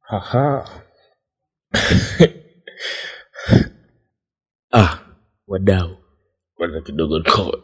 Haha. ah, wadau kwanza kidogo tuko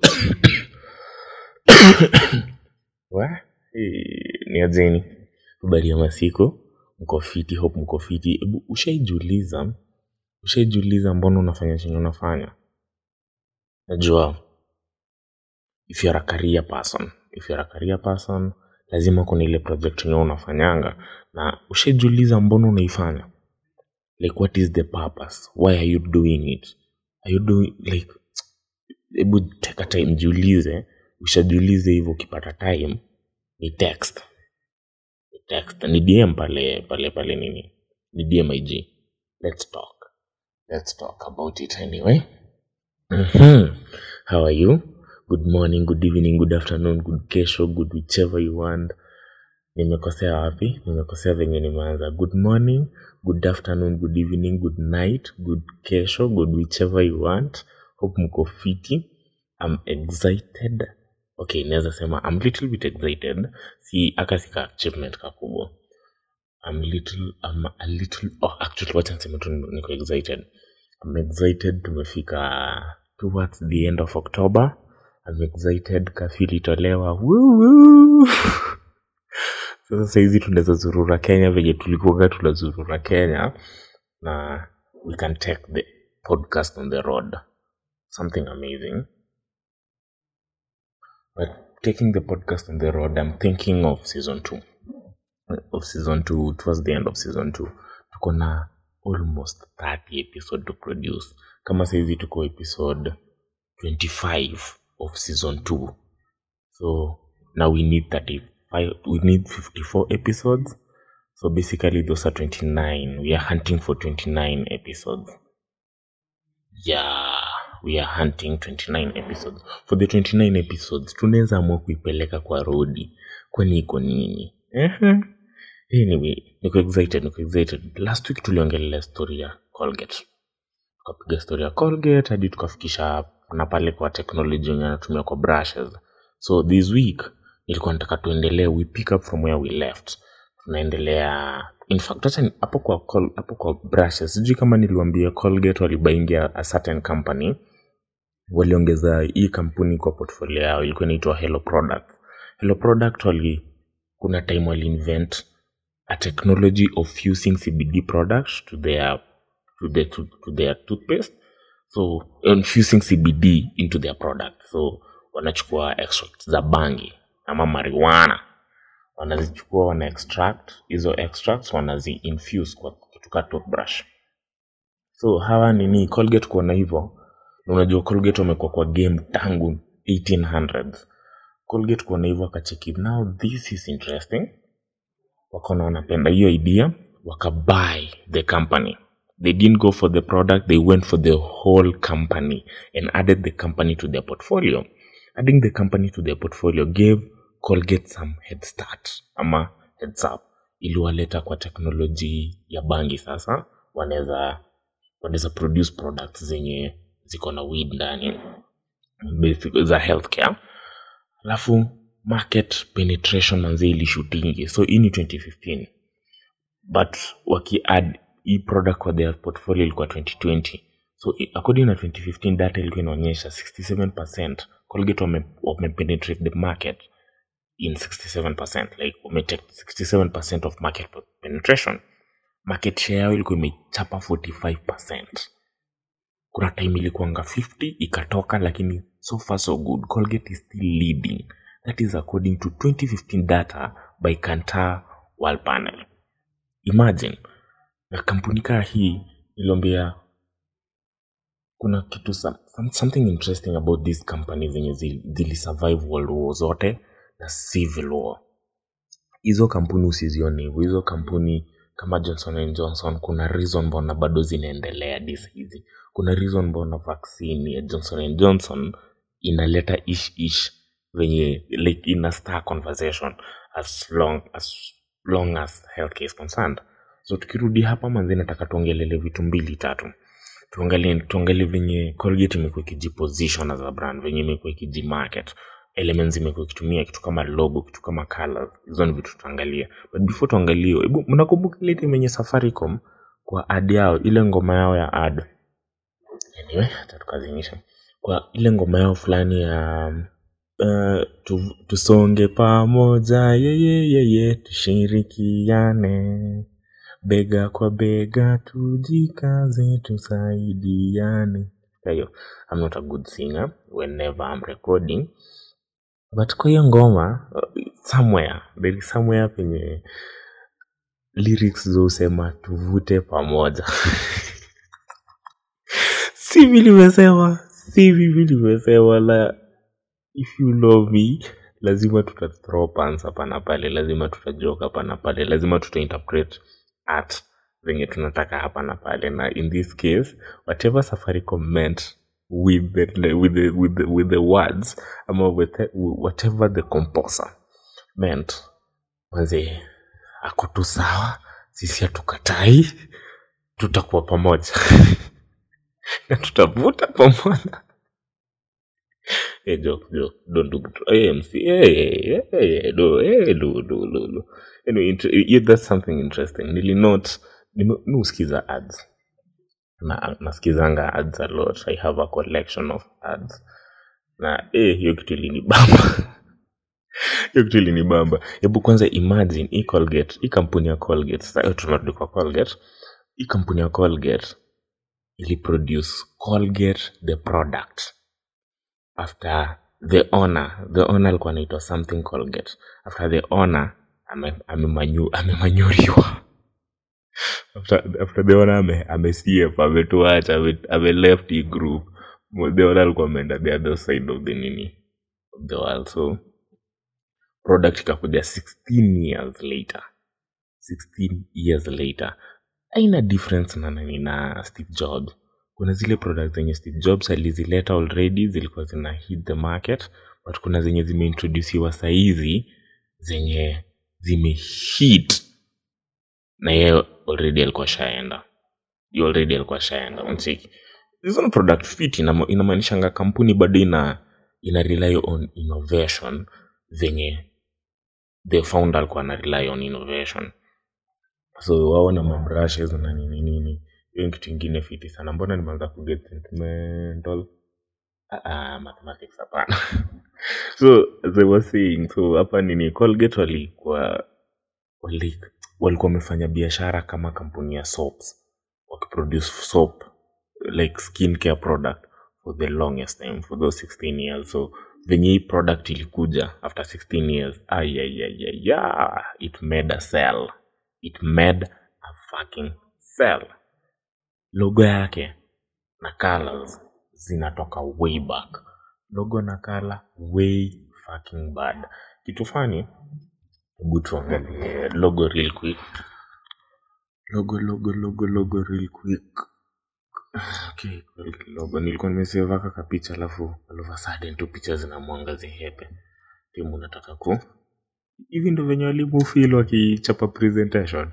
wa eh, ni ajeni habari ya masiku mko fiti hope mko fiti hebu ushaijiuliza ushaijiuliza mbona unafanya chenye unafanya najua if you're a career person if you're a career person lazima kuna ile project yenyewe unafanyanga na ushaijiuliza mbona unaifanya like what is the purpose why are you doing it are you doing like hebu take a time jiulize ushajiulize hivyo ukipata time ni text ni text ni dm pale pale pale nini ni dm ig let's talk let's talk about it anyway mm-hmm. how are you good morning good evening good afternoon good kesho good whichever you want nimekosea wapi nimekosea venye nimeanza good morning good afternoon good evening good night good kesho good whichever you want hope mko fiti i'm excited okay naweza sema i'm little bit excited si aka sika achievement kakubwa i'm little i'm a little oh actually wacha niseme tu niko excited i'm excited tumefika towards the end of october i'm excited kafi ilitolewa Woo, woo. sasa sahizi tunaweza zurura kenya venye tulikuwaga tunazurura kenya na we can take the podcast on the road something amazing but taking the podcast on the road i'm thinking of season two of season two towards the end of season two tuko na almost 30 episode to produce kama sahizi tuko episode 25 of season two so now we need 35 we need 54 episodes so basically those are 29 we are hunting for 29 episodes yeah we are hunting 29 episodes for the 29 episodes tunaweza amua kuipeleka kwa rodi kwani iko nini Ehe. anyway niko excited niko excited last week tuliongelelea story ya colgate tukapiga story ya colgate hadi tukafikisha na pale kwa technology yenye anatumia kwa brushes so this week nilikuwa nataka tuendelee we pick up from where we left tunaendelea in fact hata ni- hapo kwa col- hapo kwa brushes sijui kama niliwambia colgate walibaingia a certain company waliongeza hii kampuni kwa portfolio yao ilikuwa inaitwa hello product hello product wali kuna time waliinvent a technology of fusing cbd products to their to, the, to, to their toothpaste so infusing cbd into their product so wanachukua extracts za bangi ama marijuana wanazichukua wana extract hizo extracts wanazi infuse kwa kitu ka toothbrush so hawa nini colgate kuona hivyo na unajua colgate wamekuwa kwa game tangu 1800s colgate kuona hivyo akacheki now this is interesting wakaona wanapenda hiyo idea wakabuy the company they didn't go for the product they went for the whole company and added the company to their portfolio adding the company to their portfolio gave colgate some head start ama heads up iliwaleta kwa teknoloji ya bangi sasa wanaweza wanaweza produce products zenye ziko na weed ndani basic za healthcare alafu market penetration manzi ilishutingi so hii ni 2015 but wakiadd hii product kwa their portfolio ilikuwa 2020 so i- according na 2015 data ilikuwa inaonyesha 67% colgate wame, wame penetrate the market in 67% like wametake 67% of market penetration market share yao ilikuwa imechapa 45% kuna time ilikuanga 50 ikatoka lakini so far so good colgate is still leading that is according to 2015 data by kantar world panel imagine na kampuni kaa hii iliambia kuna kitu some, some, something interesting about these companies zenye zili zilisurvive world war zote na civil war hizo kampuni usizione hivyo hizo kampuni kama johnson and johnson kuna reason mbona bado zinaendelea dis hizi kuna reason mbona vaccine ya johnson and johnson inaleta ish ish venye like ina star conversation as long as long as healthcare is concerned so tukirudi hapa manzi nataka tuongelele vitu mbili tatu tuangalie tuangalie venye colgate imekuwa ikijiposition as a brand venye imekuwa ikijimarket elements imekuwa ikitumia kitu kama logo kitu kama colors hizo ni vitu tutaangalia but before tuangalie hebu mnakumbuka ile time yenye safaricom kwa ad yao ile ngoma yao ya ad anyway hata tukazinyisha kwa ile ngoma yao fulani ya uh, tu, tusonge pamoja yeye yeye tushirikiane bega kwa bega tujikaze tusaidiane hiyo i'm not a good singer whenever i'm recording but kwa hiyo ngoma uh, somewhere there is somewhere penye lyrics zosema tuvute pamoja si mi nimesema si mimi nimesema la if you love me lazima tuta throw pants hapa na pale lazima tutajoke hapa na pale lazima tutainterpret art zenye tunataka hapa na pale na in this case whatever safaricom meant with the, with the, with the, with the words ama with the, whatever the composer meant manze ako tu sawa sisi hatukatai tutakuwa pamoja na tutavuta pamoja hey, joke, joke. Don't do hey, MC. Hey, hey, hey, do, hey, do, do, do, do. Anyway, int- yeah, that's something interesting. Nili note, nime- mi husikiza ads. Na, nasikizanga ads a lot. I have a collection of ads. Na eh, hiyo kitu ilinibamba. hiyo kitu ilinibamba. Hebu kwanza imagine hii Colgate, hii kampuni ya Colgate. Sasa tunarudi kwa Colgate. Hii kampuni ya Colgate iliproduce Colgate the product after the owner the owner alikuwa anaitwa something colgate after the owner ame- amemanyu- amemanyuriwa after, after the owner ame, amesiep ametuacha ame, ame left hii group Mo- the owner alikuwa ameenda the other side of the nini of the world so product ikakuja 16 years later 16 years later aina difference na nani na steve jobs kuna zile product zenye steve jobs alizileta already zilikuwa zina hit the market but kuna zenye zimeintrodusiwa sahizi zenye zimehit na yeye already alikuwa shaenda Yeye already alikuwa shaenda mchiki hizo ni product fit inama- inamaanishanga kampuni bado ina ina rely on innovation zenye the founder alikuwa ana rely on innovation so wao na mabrushes na nini nini hiyo ni kitu ingine fiti sana mbona nimeanza kuget sentimental ah, ah, mathematics hapana so as I was saying so hapa nini colgate walikuwa wali, walikuwa wamefanya biashara kama kampuni ya soaps wakiproduce soap like skin care product for the longest time for those 16 years so venye hii product ilikuja after 16 years ayayayaya it made a sell it made a fucking sell logo yake na colors zinatoka way back logo na color way fucking bad kitu fani hebu tuangalie logo real quick logo logo logo logo real quick okay Colgate logo nilikuwa nimesevaka kapicha alafu all of a sudden tu picha zinamwangazia hepe timu nataka ku hivi ndo venye walimu feel wakichapa presentation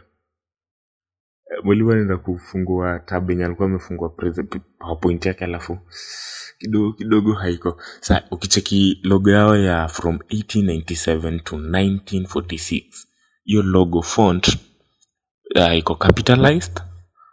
Eh, mwalimu anaenda kufungua tab yenye alikuwa amefungua prese- powerpoint yake alafu kidogo kidogo haiko sa ukicheki logo yao ya from 1897 to 1946 hiyo logo font uh, iko capitalized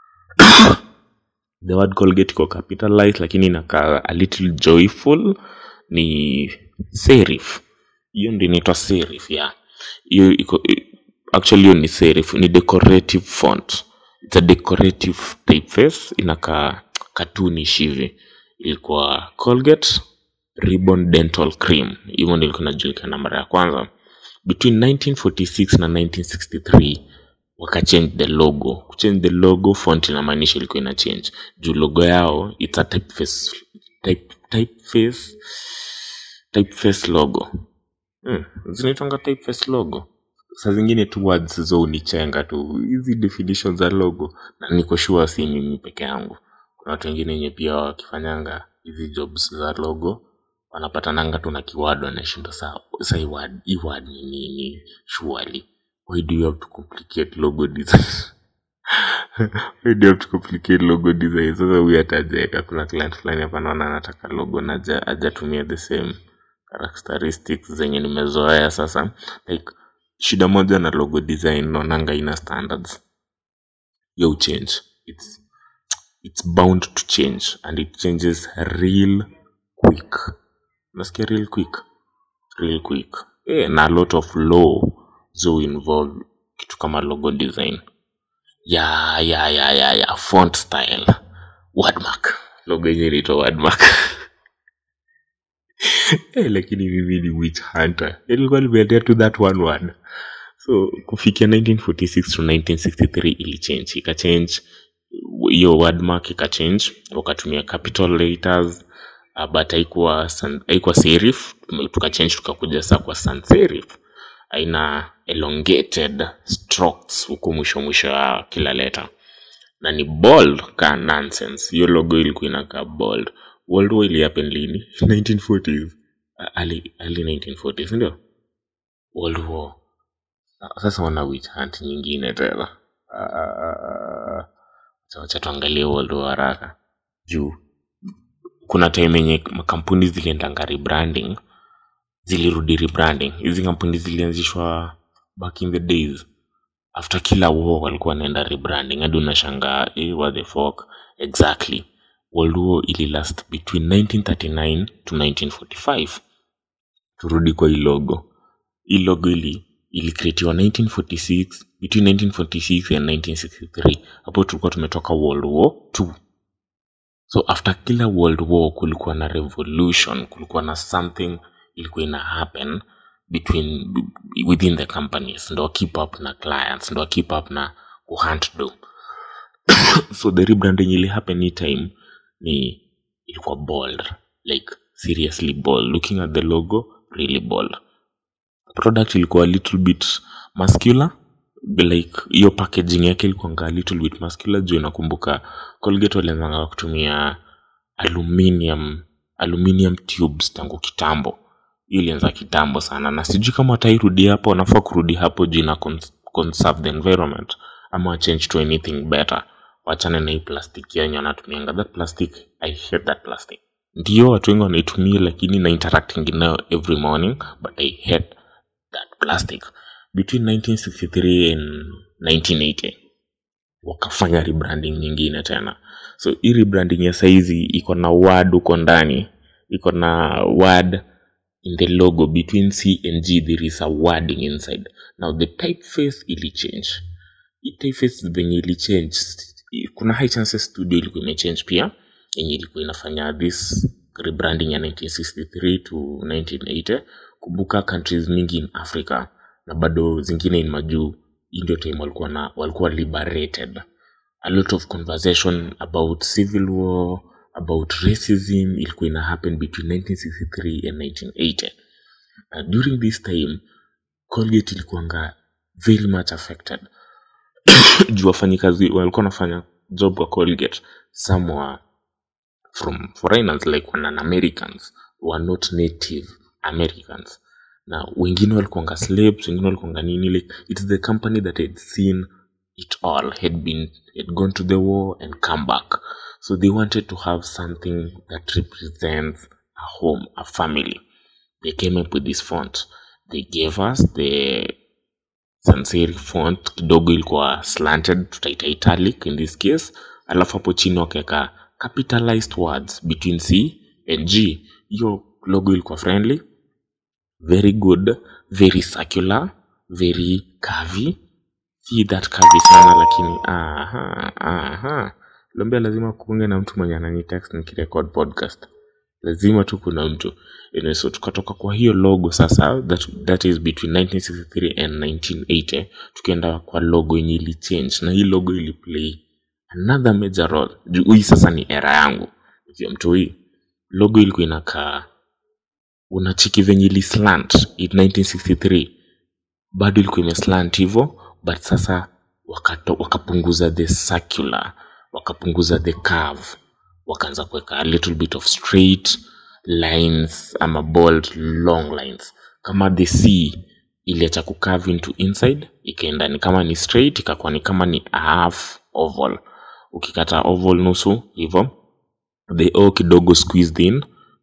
the word colgate iko capitalized lakini inakaa a little joyful ni serif hiyo ndio inaitwa serif ya hiyo iko actually hiyo ni serif ni decorative font it's a decorative typeface inakaa cartoonish hivi ilikuwa colgate ribbon dental cream hivyo ndio ilikuwa inajulikana mara ya kwanza between 1946 na 1963 wakachange the logo kuchange the logo font inamaanisha ilikuwa ina change juu logo yao it's a typeface type, typeface typeface logo hmm. zinaitwanga typeface logo saa zingine tu words zo unichenga tu hizi definition za logo na niko sure si mimi peke yangu kuna watu wengine wenye pia wakifanyanga hizi jobs za logo wanapatananga tu na kiwado wanashinda saa sa hii word hii word ni nini surely why do you have to complicate logo design why do you have to complicate logo design sasa huyu atajaeka kuna client fulani hapa naona anataka logo na haja- hajatumia the same characteristics zenye nimezoea sasa like shida moja na logo design naonanga ina standards yo change it's it's bound to change and it changes real quick nasikia real quick real quick eh, na a lot of law zo involve kitu kama logo design ya ya ya ya ya font style wordmark logo yenye inaitwa wordmark eh, lakini mimi ni witch hunter ilikuwa nimeendea to that one word so kufikia 1946 to 1963 ilichange ikachange hiyo wordmark ikachange wakatumia capital letters uh, but haikuwa san- haikuwa serif tukachange tukakuja saa kwa sans serif aina elongated strokes huku mwisho mwisho ya kila leta na ni bold ka nonsense hiyo logo ilikuwa inakaa bold world war ilihappen lini 1940s Uh, early, early 1940s ndio world war Ah, sasa wana witch hunt nyingine tena Ah, acha- wacha tuangalie world war haraka juu kuna time yenye makampuni ziliendanga rebranding zilirudi rebranding hizi kampuni zilianzishwa back in the days after kila war walikuwa wanaenda rebranding hadi unashangaa eh, what the fuck exactly world war ili last between 1939 to 1945 turudi kwa hii logo hii logo ili ilikreatiwa 1946 between 1946 and 1963 hapo tulikuwa tumetoka world war 2 so after kila world war kulikuwa na revolution kulikuwa na something ilikuwa ina happen between within the companies ndo keep up na clients ndo keep up na kuhunt do so the rebranding ili happen hii time ni ilikuwa bold like seriously bold looking at the logo really bold product ilikuwa a little bit muscular like hiyo packaging yake ilikuanga a little bit muscular juu nakumbuka colgate walianzanga kutumia aluminium aluminium tubes tangu kitambo hiyo ilianza kitambo sana na sijui kama watairudi hapo wanafaa kurudi hapo juu ina cons- conserve the environment ama wachange to anything better wachane na hii plastiki yenye wanatumianga that plastic i hate that plastic ndio watu wengi wanaitumia lakini na interacting nayo every morning but i hate that plastic between 1963 and 1980 wakafanya rebranding nyingine tena so hii rebranding ya saizi iko na word huko ndani iko na word in the logo between c and g there is a wording inside now the typeface ili change hii typeface venye ili change kuna high chances studio ilikuwa imechange pia yenye ilikuwa inafanya this rebranding ya 1963 to 1980 kumbuka countries mingi in africa na bado zingine in majuu hii ndio time walikuwa na walikuwa liberated a lot of conversation about civil war about racism ilikuwa ina happen between 1963 and 1980 na during this time colgate ilikuanga very much affected juu wafanyikazi walikuwa wanafanya job kwa colgate some were from foreigners like wana americans were not native americans na wengine walikuanga slaves wengine walikuanga nini like it's the company that had seen it all had been had gone to the war and come back so they wanted to have something that represents a home a family they came up with this font they gave us the sans serif font kidogo ilikuwa slanted tutaita italic in this case alafu hapo chini wakaweka capitalized words between c and g hiyo logo ilikuwa friendly very good very circular very curvy si that curvy sana lakini aha aha lombea lazima kuunge na mtu mwenye anani text nikirecord podcast lazima tu kuna mtu anyway, so tukatoka kwa hiyo logo sasa that, that is between 1963 and 1980 tukienda kwa logo yenye ili change na hii logo ili play another major role juu hii sasa ni era yangu ikiwa mtu hii logo ilikuwa inakaa unachiki venye ili slant in 1963 bado ilikuwa imeslant hivyo but sasa wakato, wakapunguza the circular wakapunguza the curve wakaanza kuweka a little bit of straight lines ama bold long lines kama the c iliacha kucurve into inside ikaenda ni kama ni straight ikakuwa ni kama ni a half oval ukikata oval nusu hivyo the o kidogo squeezed in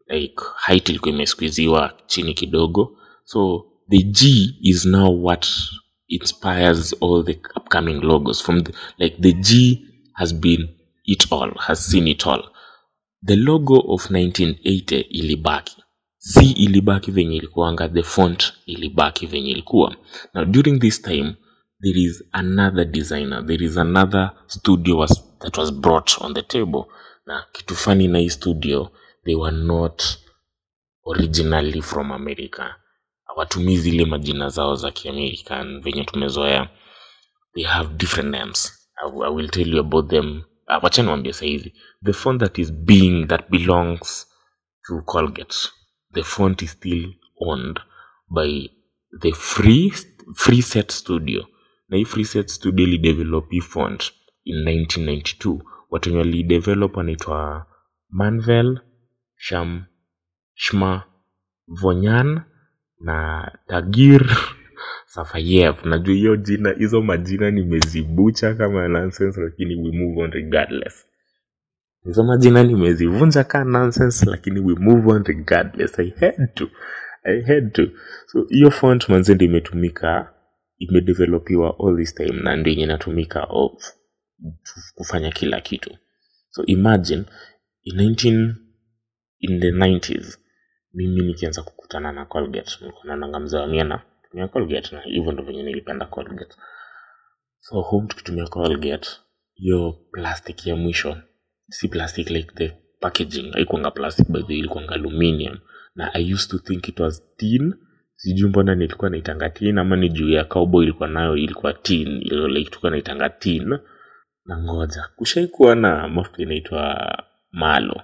like height ilikuwa imesquiziwa chini kidogo so the g is now what inspires all the upcoming logos from the, like the g has been it all has seen it all the logo of 1980 ilibaki c ilibaki venye ilikuanga the font ilibaki venye ilikuwa now during this time there is another designer there is another studio was, that was brought on the table na kitu fani na hii studio they were not originally from america hawatumii zile majina zao za kiamerican venye tumezoea they have different names I, I will tell you about them uh, wacha niwambie sahizi the font that is being that belongs to colgate the font is still owned by the free free set studio na hii free set studio ilidevelop hii font in 1992 watu wenye walidevelop wanaitwa manvel sham shma vonyan na tagir safayev najua hiyo jina hizo majina nimezibucha kama nonsense lakini we move on regardless hizo majina nimezivunja ka nonsense lakini we move on regardless i had to i had to so hiyo font manze ndio imetumika imedevelopiwa all this time na ndio yenye inatumika of kufanya kila kitu so imagine in 19 in the 90s mimi nikianza kukutana na colgate nilikuwa naonanga mzee wa miana tumia colgate na hivyo ndo venye nilipenda colgate so home tukitumia colgate hiyo plastic ya mwisho si plastic like the packaging haikuanga plastic by the way, ilikuanga aluminium na i used to think it was tin sijui mbona nilikuwa naitanga tin ama ni juu ya cowboy ilikuwa nayo ilikuwa tin ilo like tulikuwa naitanga tin na ngoja kushaikuwa na mafuta inaitwa malo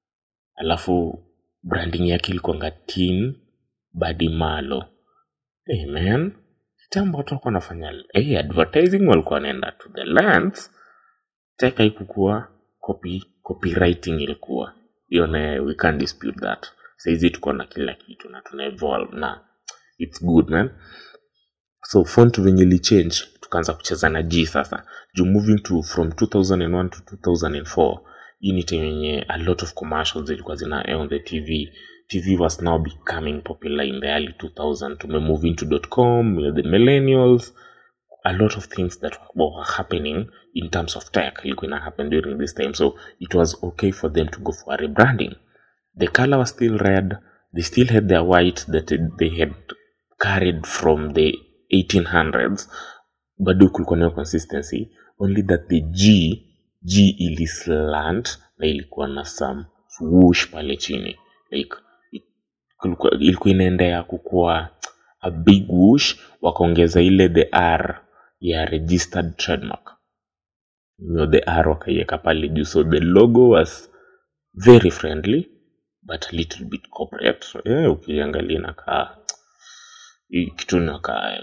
alafu branding yake ilikuanga tin badi malo hey man kitambo watu walikuwa wanafanya hey, advertising walikuwa wanaenda to the lands teka ikukuwa copy copywriting ilikuwa hiyo na we can't dispute that saizi tuko na kila kitu na tuna evolve na it's good man so font venye ilichange tukaanza kucheza na g sasa juu moving to from 2001 to 2004 hii ni time yenye a lot of commercials zilikuwa zina air on the tv tv was now becoming popular in the early 2000 tumemove into com you know, the millennials a lot of things that were happening in terms of tech ilikuwa ina happen during this time so it was okay for them to go for a rebranding the color was still red they still had their white that they had carried from the 1800s bado kulikuwa nayo consistency only that the g g ilislant na ilikuwa na some swoosh pale chini like it- kulikuwa- ilikuwa inaendea kukuwa a big whoosh wakaongeza ile the r ya registered trademark you the r wakaiweka pale juu so the logo was very friendly but a little bit corporate so, yeah, ukiangalia inakaa hii kitu inakaa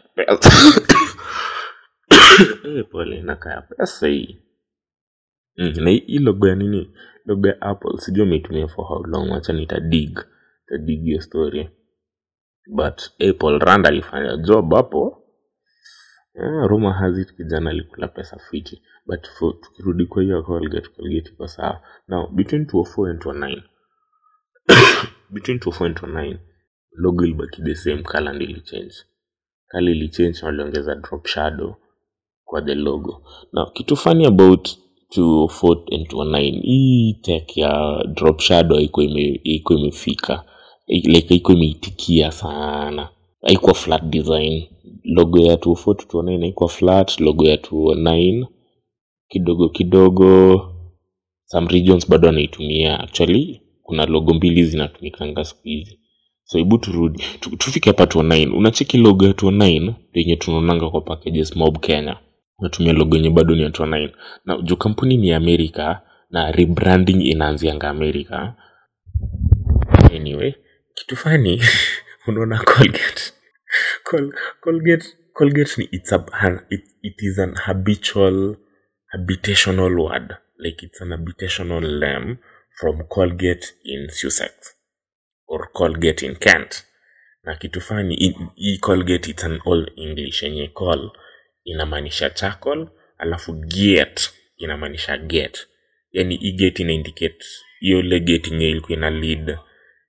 eh, pole inakaa pesa hii mm, na hii hii logo ya nini logo ya apple sijui ameitumia for how long wacha nitadig tadig hiyo story but apple rand alifanya job hapo yeah, rumor has it kijana alikula pesa fiti but for, tukirudi kwa hiyo colgate colgate iko sawa now between 204 and 209 between 204 and 209 logo ilibaki the same color ndio ilichange kali ilichange na waliongeza drop shadow kwa the logo now kitu funny about 204 and 209 hii tech ya drop shadow haiko ime, haiko imefika like haiko imeitikia sana haikuwa flat design logo ya 204 to 209 haikuwa flat logo ya 209 kidogo kidogo some regions bado wanaitumia actually kuna logo mbili zinatumikanga siku hizi so hebu turudi tu- tufike hapa 209 unacheki logo ya 209 yenye tunaonanga kwa packages mob kenya unatumia logo yenye bado ni ya 209 na juu kampuni ni ya amerika na rebranding inaanzianga amerika anyway kitu fani unaona colgate Col colgate colgate ni it's a, an- it, it is an habitual habitational word like it's an habitational name from colgate in sussex or colgate in kent na kitu fani hii- hii colgate it's an all english yenye call inamaanisha charcoal alafu gate inamaanisha gate yani hii gate ina indicate hiyo ile gate yenye ilikuwa ina lead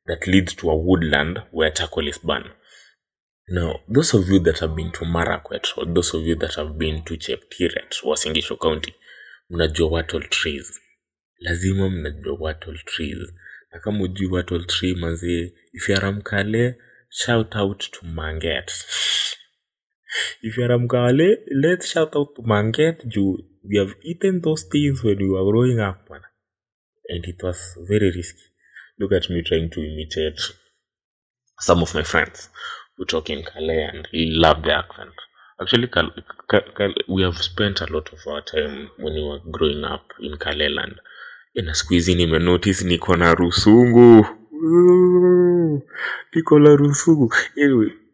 that leads to a woodland where charcoal is burned. Now, those of you that have been to Marakwet or those of you that have been to Cheptiret, Uasin Gishu County, mnajua wattle trees. Lazima mnajua wattle trees. Na kama ujui wattle tree manzi, if you are Mkale, shout out to Manget. if you are Mkale, let's shout out to Manget. Juu we have eaten those things when we were growing up, man. and it was very risky. Look at me trying to imitate some of my friends who talk in Calais and love the accent. Actually, Cal- Cal- Cal- we have spent a lot of our time when we were growing up in Calais land. Na siku hizi nimenotice niko na rusungu. Ooh, Niko na rusungu. Anyway,